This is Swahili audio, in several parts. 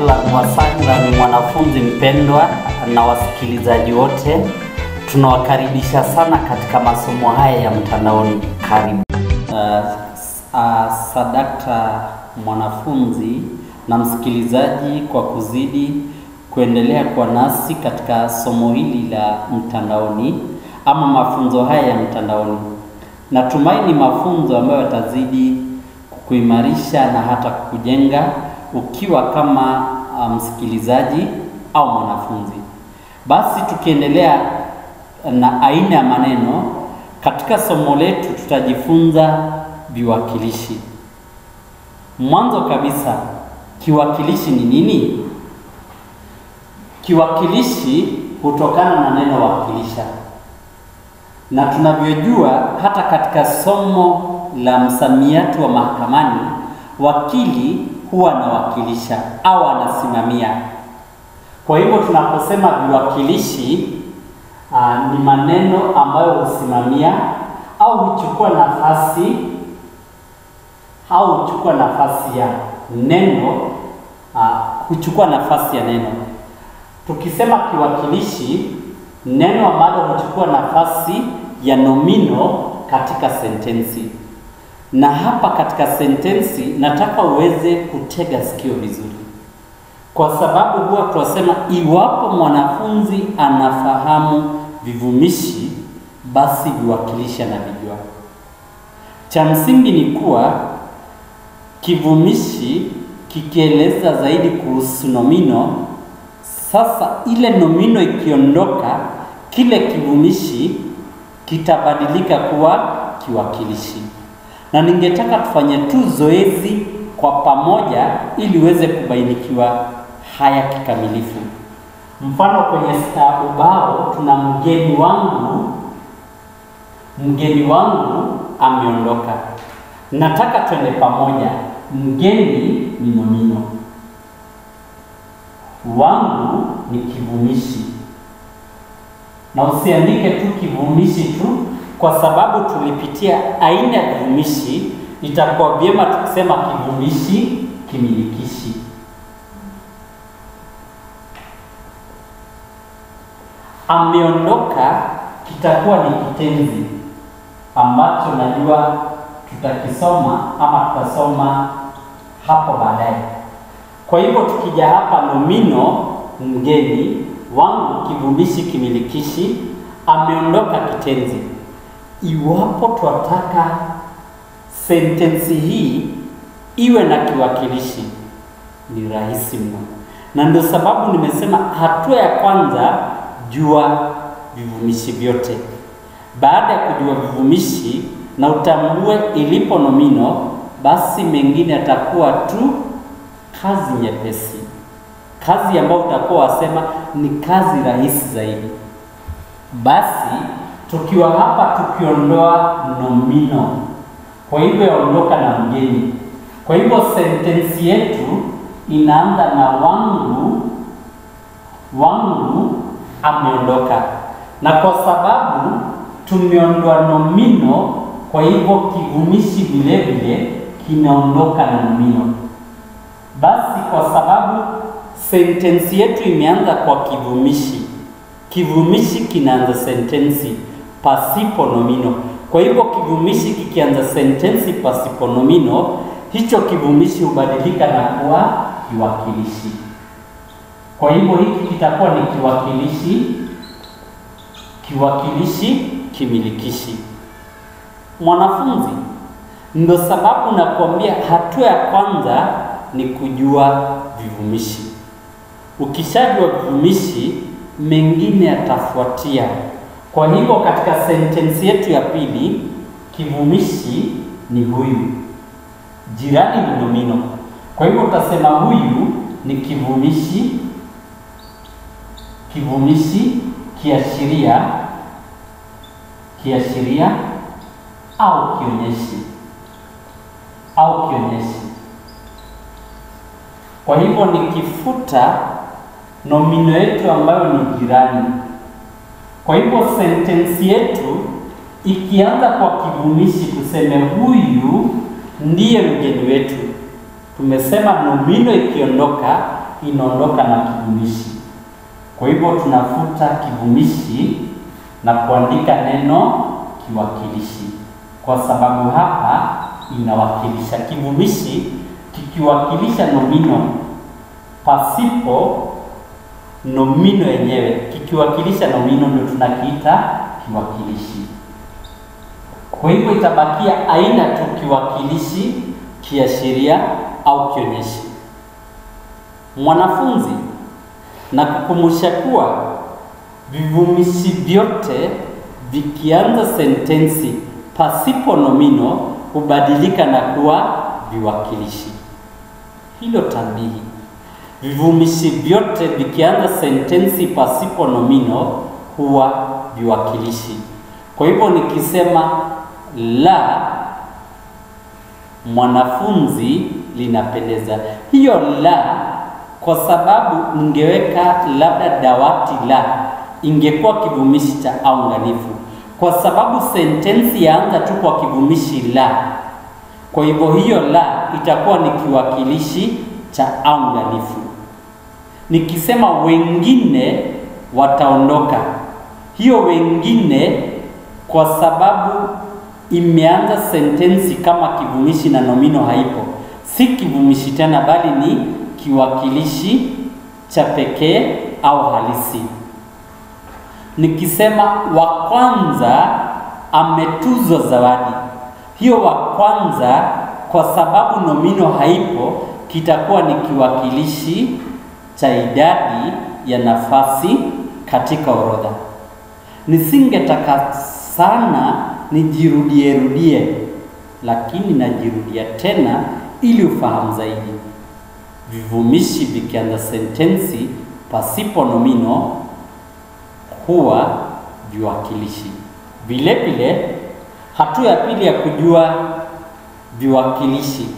ahlan wasahlan, mwanafunzi mpendwa na wasikilizaji wote, tunawakaribisha sana katika masomo haya ya mtandaoni. Karibu. Uh, uh, sadakta mwanafunzi na msikilizaji kwa kuzidi kuendelea kwa nasi katika somo hili la mtandaoni ama mafunzo haya ya mtandaoni. Natumaini mafunzo ambayo yatazidi kukuimarisha na hata kukujenga ukiwa kama uh, msikilizaji au mwanafunzi. Basi tukiendelea na aina ya maneno katika somo letu, tutajifunza viwakilishi. Mwanzo kabisa, kiwakilishi ni nini? Kiwakilishi hutokana na neno wakilisha, na tunavyojua hata katika somo la msamiati wa mahakamani, wakili huwa anawakilisha au anasimamia. Kwa hivyo tunaposema viwakilishi uh, ni maneno ambayo husimamia au huchukua nafasi au huchukua nafasi ya neno uh, huchukua nafasi ya neno. Tukisema kiwakilishi, neno ambalo huchukua nafasi ya nomino katika sentensi. Na hapa katika sentensi nataka uweze kutega sikio vizuri, kwa sababu huwa tunasema iwapo mwanafunzi anafahamu vivumishi, basi viwakilishi anavijua. Cha msingi ni kuwa kivumishi kikieleza zaidi kuhusu nomino, sasa ile nomino ikiondoka, kile kivumishi kitabadilika kuwa kiwakilishi na ningetaka tufanye tu zoezi kwa pamoja ili uweze kubainikiwa haya kikamilifu. Mfano, kwenye ubao tuna mgeni wangu, mgeni wangu ameondoka. Nataka twende pamoja. Mgeni ni nomino, wangu ni kivumishi, na usiandike tu kivumishi tu kwa sababu tulipitia aina ya kivumishi, itakuwa vyema tukisema kivumishi kimilikishi. Ameondoka kitakuwa ni kitenzi ambacho najua tutakisoma ama tutasoma hapo baadaye. Kwa hivyo tukija hapa, nomino mgeni, wangu kivumishi kimilikishi, ameondoka kitenzi Iwapo twataka sentensi hii iwe na kiwakilishi ni rahisi mno, na ndio sababu nimesema hatua ya kwanza, jua vivumishi vyote. Baada ya kujua vivumishi na utambue ilipo nomino, basi mengine yatakuwa tu kazi nyepesi, kazi ambayo utakuwa wasema ni kazi rahisi zaidi. Basi tukiwa hapa tukiondoa nomino, kwa hivyo yaondoka na mgeni. Kwa hivyo sentensi yetu inaanza na wangu, wangu ameondoka, na kwa sababu tumeondoa nomino, kwa hivyo kivumishi vile vile kinaondoka na nomino. Basi kwa sababu sentensi yetu imeanza kwa kivumishi, kivumishi kinaanza sentensi pasipo nomino. Kwa hivyo kivumishi kikianza sentensi pasipo nomino, hicho kivumishi hubadilika na kuwa kiwakilishi. Kwa hivyo hiki kitakuwa ni kiwakilishi, kiwakilishi kimilikishi. Mwanafunzi, ndio sababu nakuambia hatua ya kwanza ni kujua vivumishi. Ukishajua vivumishi, mengine yatafuatia. Kwa hivyo katika sentensi yetu ya pili kivumishi ni huyu, jirani ni nomino. Kwa hivyo utasema huyu ni kivumishi, kivumishi kiashiria, kiashiria au kionyeshi, au kionyeshi. Kwa hivyo nikifuta nomino yetu ambayo ni jirani kwa hivyo sentensi yetu ikianza kwa kivumishi, tuseme huyu ndiye mgeni wetu. Tumesema nomino ikiondoka, inaondoka na kivumishi. Kwa hivyo tunafuta kivumishi na kuandika neno kiwakilishi, kwa sababu hapa inawakilisha. Kivumishi kikiwakilisha nomino pasipo nomino yenyewe, kikiwakilisha nomino ndio tunakiita kiwakilishi. Kwa hivyo itabakia aina tu kiwakilishi, kiashiria au kionyeshi. Mwanafunzi, na kukumbusha kuwa vivumishi vyote vikianza sentensi pasipo nomino hubadilika na kuwa viwakilishi. Hilo tambihi. Vivumishi vyote vikianza sentensi pasipo nomino huwa viwakilishi. Kwa hivyo nikisema la mwanafunzi linapendeza, hiyo la, kwa sababu ningeweka labda dawati la, ingekuwa kivumishi cha aunganifu, kwa sababu sentensi yaanza tu kwa kivumishi la. Kwa hivyo hiyo la itakuwa ni kiwakilishi cha aunganifu. Nikisema wengine wataondoka, hiyo wengine kwa sababu imeanza sentensi kama kivumishi na nomino haipo, si kivumishi tena, bali ni kiwakilishi cha pekee au halisi. Nikisema wa kwanza ametuzwa zawadi, hiyo wa kwanza kwa sababu nomino haipo, kitakuwa ni kiwakilishi cha idadi ya nafasi katika orodha. Nisingetaka sana nijirudie rudie, lakini najirudia tena ili ufahamu zaidi. Vivumishi vikianza sentensi pasipo nomino huwa viwakilishi. Vile vile, hatua ya pili ya kujua viwakilishi,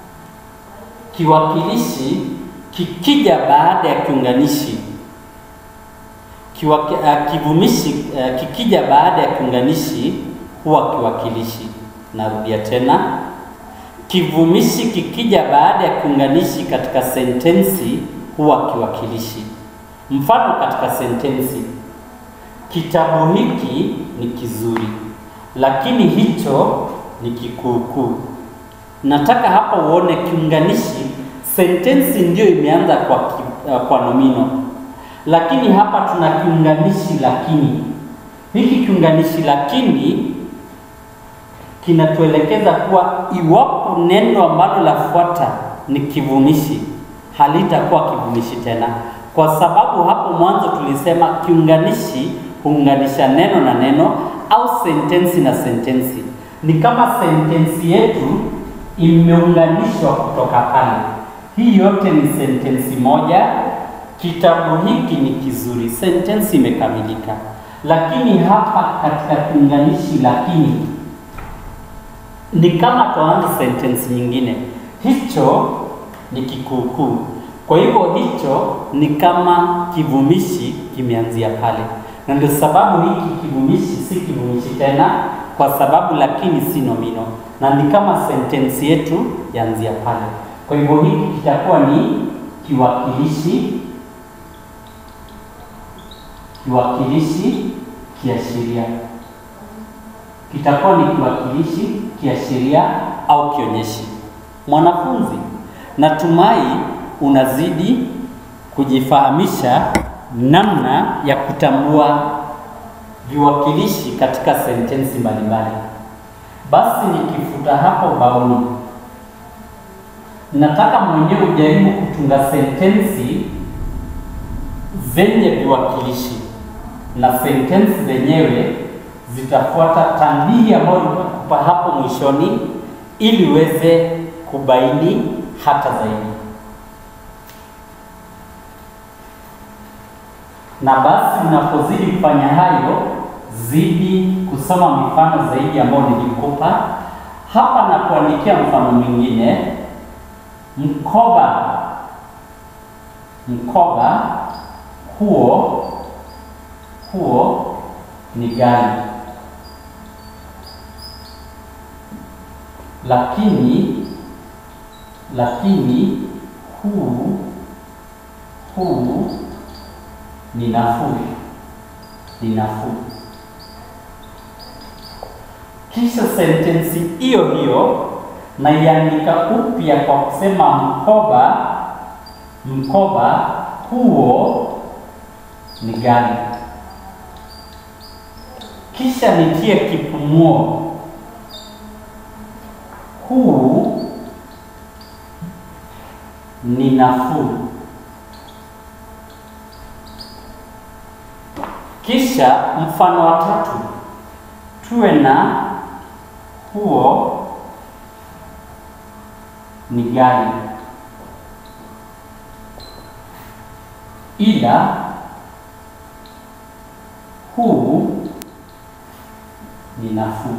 kiwakilishi kikija baada ya kiunganishi Kiwaki, uh, kivumishi uh, kikija baada ya kiunganishi huwa kiwakilishi. Narudia tena, kivumishi kikija baada ya kiunganishi katika sentensi huwa kiwakilishi. Mfano katika sentensi, kitabu hiki ni kizuri, lakini hicho ni kikuukuu. Nataka hapa uone kiunganishi, sentensi ndiyo imeanza kwa, uh, kwa nomino lakini hapa tuna kiunganishi lakini. Hiki kiunganishi lakini kinatuelekeza kuwa iwapo neno ambalo lafuata ni kivumishi, halitakuwa kivumishi tena, kwa sababu hapo mwanzo tulisema kiunganishi huunganisha neno na neno au sentensi na sentensi. Ni kama sentensi yetu imeunganishwa kutoka pale. Hii yote ni sentensi moja Kitabu hiki ni kizuri, sentensi imekamilika. Lakini hapa katika kiunganishi lakini ni kama tuanze sentensi nyingine, hicho ni kikuukuu. Kwa hivyo hicho ni kama kivumishi kimeanzia pale, na ndio sababu hiki kivumishi si kivumishi tena, kwa sababu lakini si nomino, na ni kama sentensi yetu yaanzia pale. Kwa hivyo hiki kitakuwa ni kiwakilishi kiwakilishi kiashiria, kitakuwa ni kiwakilishi kiashiria au kionyeshi. Mwanafunzi, natumai unazidi kujifahamisha namna ya kutambua viwakilishi katika sentensi mbalimbali. Basi nikifuta hapo baoni, nataka mwenyewe ujaribu kutunga sentensi zenye viwakilishi na sentensi zenyewe zitafuata tanbihi ambayo nitakupa hapo mwishoni ili uweze kubaini hata zaidi. Na basi unapozidi kufanya hayo, zidi kusoma mifano zaidi ambayo nilikupa hapa na kuandikia mfano mwingine. Mkoba, mkoba huo huo ni gari, lakini lakini huu huu ni nafuu, ni nafuu. Kisha sentensi hiyo hiyo naiandika upya kwa kusema mkoba, mkoba huo ni gani? Kisha nitie kipumuo, huu ni nafuu. Kisha mfano wa tatu, tuwe na huo ni gani? Ila huu ni nafuu.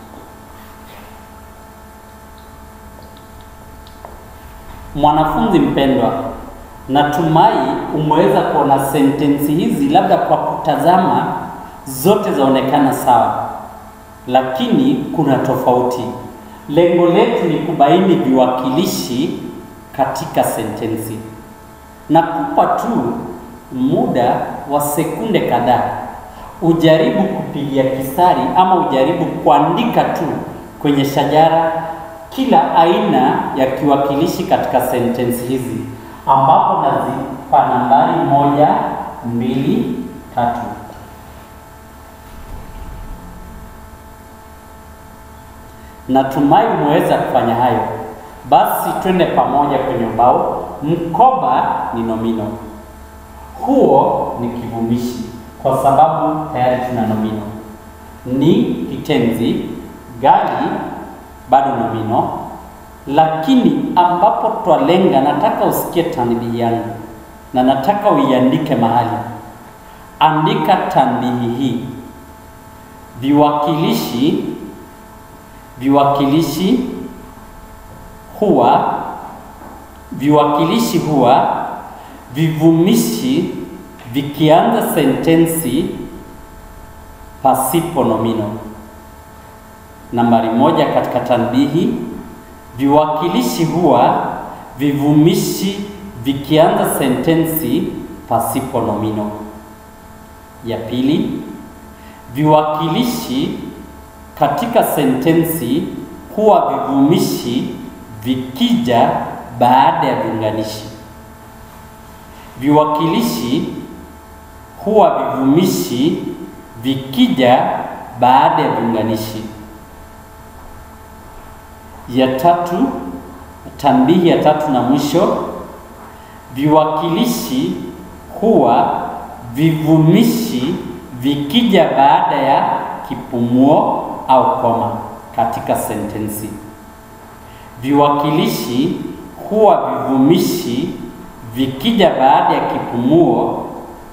Mwanafunzi mpendwa, natumai umeweza kuona sentensi hizi, labda kwa kutazama zote zaonekana sawa, lakini kuna tofauti. Lengo letu ni kubaini viwakilishi katika sentensi. Nakupa tu muda wa sekunde kadhaa ujaribu kupigia kistari ama ujaribu kuandika tu kwenye shajara kila aina ya kiwakilishi katika sentensi hizi, ambapo nazipa nambari moja, mbili, tatu. Natumai umeweza kufanya hayo. Basi twende pamoja kwenye ubao. Mkoba ni nomino, huo ni kivumishi kwa sababu tayari tuna nomino. Ni kitenzi, gari bado nomino, lakini ambapo twalenga, nataka usikie tanbihi yangu na nataka uiandike mahali. Andika tanbihi hii: viwakilishi viwakilishi huwa viwakilishi huwa vivumishi vikianza sentensi pasipo nomino. Nambari moja katika tanbihi, viwakilishi huwa vivumishi vikianza sentensi pasipo nomino. Ya pili, viwakilishi katika sentensi huwa vivumishi vikija baada ya viunganishi. Viwakilishi huwa vivumishi vikija baada ya viunganishi. Ya tatu, tanbihi ya tatu na mwisho, viwakilishi huwa vivumishi vikija baada ya kipumuo au koma katika sentensi. Viwakilishi huwa vivumishi vikija baada ya kipumuo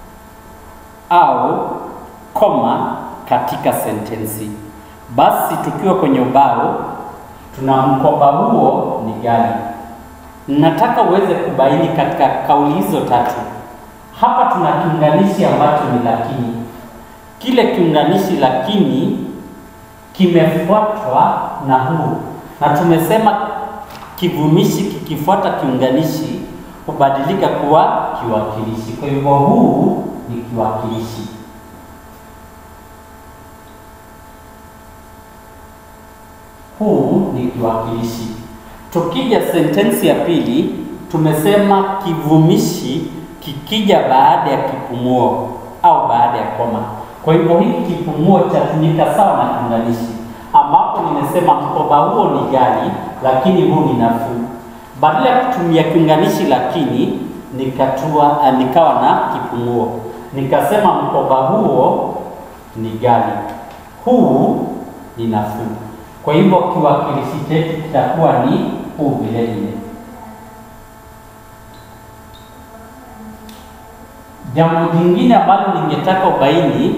au koma katika sentensi. Basi tukiwa kwenye ubao, tuna mkoba huo ni gani? Nataka uweze kubaini katika kauli hizo tatu. Hapa tuna kiunganishi ambacho ni lakini. Kile kiunganishi lakini kimefuatwa na huu, na tumesema kivumishi kikifuata kiunganishi hubadilika kuwa kiwakilishi. Kwa hivyo huu ni kiwakilishi. Huu ni kiwakilishi. Tukija sentensi ya pili, tumesema kivumishi kikija baada ya kipumuo au baada ya koma. Kwa hivyo hiki kipumuo chatumika sawa na kiunganishi, ambapo nimesema mkoba huo ni gari, lakini huu ni nafuu. Badala ya kutumia kiunganishi lakini, nikatua uh, nikawa na kipumuo, nikasema mkoba huo ni gari, huu ni nafuu. Kwa hivyo kiwakilishi chetu kitakuwa ni huu vile vile. Jambo jingine ambalo ningetaka ubaini,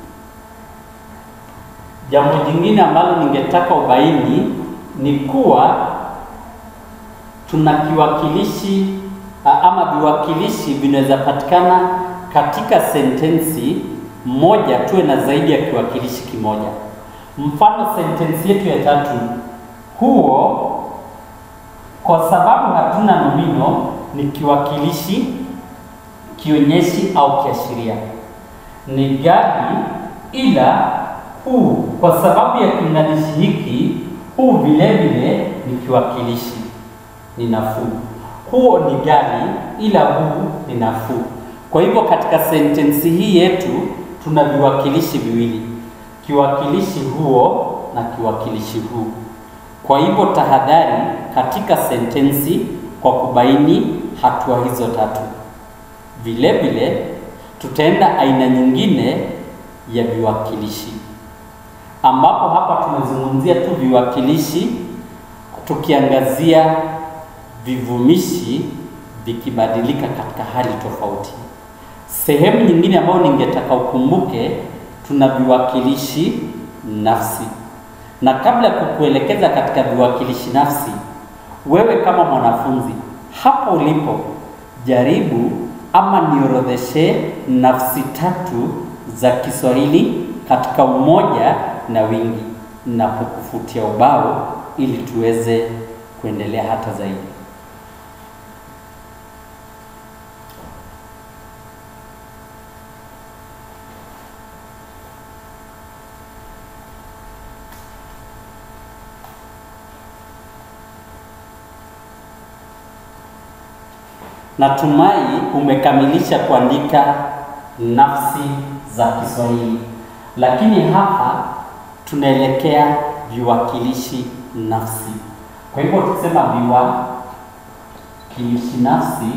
jambo jingine ambalo ningetaka ubaini ni kuwa tuna kiwakilishi ama viwakilishi vinaweza patikana katika sentensi moja, tuwe na zaidi ya kiwakilishi kimoja. Mfano, sentensi yetu ya tatu, huo, kwa sababu hatuna nomino, ni kiwakilishi kionyeshi au kiashiria. Ni gari, ila huu, kwa sababu ya kiunganishi hiki, huu vile vile ni kiwakilishi, ni nafuu. Huo ni gari, ila huu ni nafuu. Kwa hivyo katika sentensi hii yetu tuna viwakilishi viwili, kiwakilishi huo na kiwakilishi huu. Kwa hivyo tahadhari katika sentensi kwa kubaini hatua hizo tatu. Vile vile tutaenda aina nyingine ya viwakilishi, ambapo hapa tumezungumzia tu viwakilishi, tukiangazia vivumishi vikibadilika katika hali tofauti. Sehemu nyingine ambayo ningetaka ukumbuke, tuna viwakilishi nafsi. Na kabla ya kukuelekeza katika viwakilishi nafsi, wewe kama mwanafunzi hapo ulipo, jaribu ama niorodheshe nafsi tatu za Kiswahili katika umoja na wingi, na kukufutia ubao ili tuweze kuendelea hata zaidi. Natumai umekamilisha kuandika nafsi za Kiswahili, lakini hapa tunaelekea viwakilishi nafsi. Kwa hivyo tukisema viwakilishi nafsi,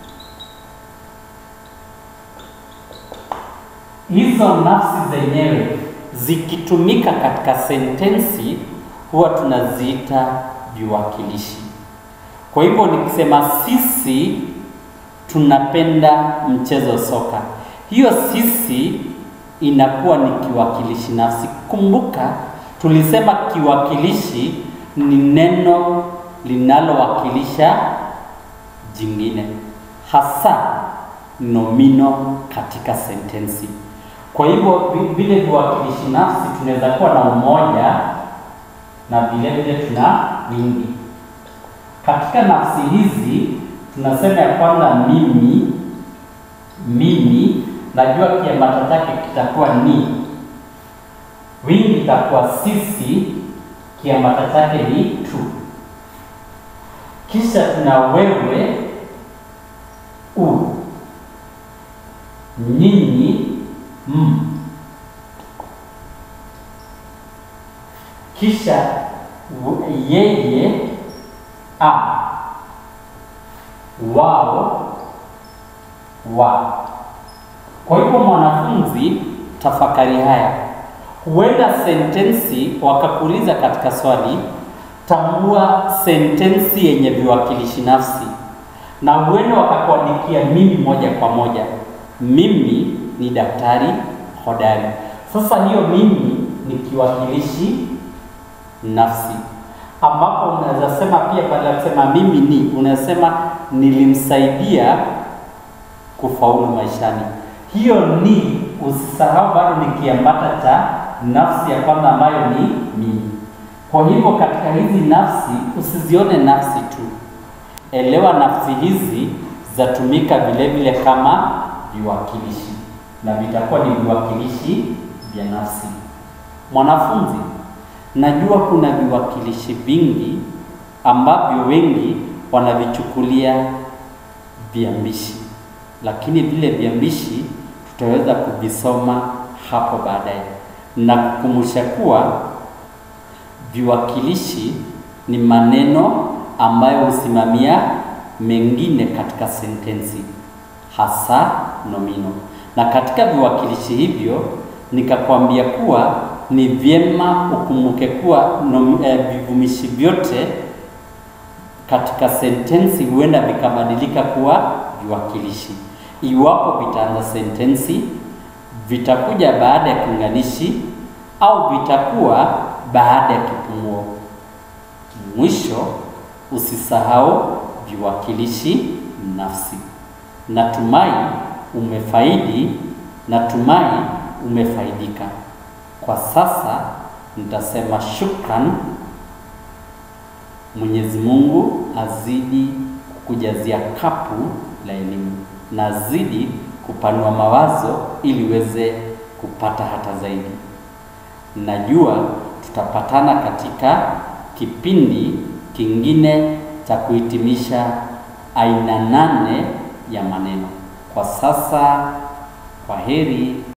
hizo nafsi zenyewe zikitumika katika sentensi huwa tunaziita viwakilishi. Kwa hivyo nikisema sisi tunapenda mchezo soka, hiyo sisi inakuwa ni kiwakilishi nafsi. Kumbuka tulisema kiwakilishi ni neno linalowakilisha jingine, hasa nomino katika sentensi. Kwa hivyo vile viwakilishi nafsi tunaweza kuwa na umoja na vile vile tuna wingi. Katika nafsi hizi tunasema ya kwamba mimi, mimi, najua kiambata chake kitakuwa ni. Wingi itakuwa sisi, kiambata chake ni tu. Kisha tuna wewe, u, nyinyi, m. Kisha yeye, a wao wa. Kwa hivyo mwanafunzi, tafakari haya. Huenda sentensi wakakuuliza katika swali, tambua sentensi yenye viwakilishi nafsi, na huenda wakakuandikia mimi moja kwa moja. Mimi ni daktari hodari. Sasa hiyo mimi ni kiwakilishi nafsi ambapo unaweza sema pia, badala ya kusema mimi ni, unasema nilimsaidia kufaulu maishani. Hiyo ni, usisahau, bado ni kiambata cha nafsi ya kwanza ambayo ni mimi. Kwa hivyo katika hizi nafsi usizione nafsi tu, elewa nafsi hizi zatumika vile vile kama viwakilishi na vitakuwa ni viwakilishi vya nafsi. Mwanafunzi, najua kuna viwakilishi vingi ambavyo wengi wanavichukulia viambishi, lakini vile viambishi tutaweza kuvisoma hapo baadaye, na kukumbusha kuwa viwakilishi ni maneno ambayo husimamia mengine katika sentensi, hasa nomino. Na katika viwakilishi hivyo nikakwambia kuwa ni vyema ukumbuke kuwa eh, vivumishi vyote katika sentensi huenda vikabadilika kuwa viwakilishi. Iwapo vitaanza sentensi, vitakuja baada ya kiunganishi au vitakuwa baada ya kipumuo. Mwisho, usisahau viwakilishi nafsi. Natumai umefaidi, natumai umefaidika. Kwa sasa nitasema shukran. Mwenyezi Mungu azidi kukujazia kapu la elimu. nazidi kupanua mawazo ili uweze kupata hata zaidi. Najua tutapatana katika kipindi kingine cha kuhitimisha aina nane ya maneno. Kwa sasa, kwa heri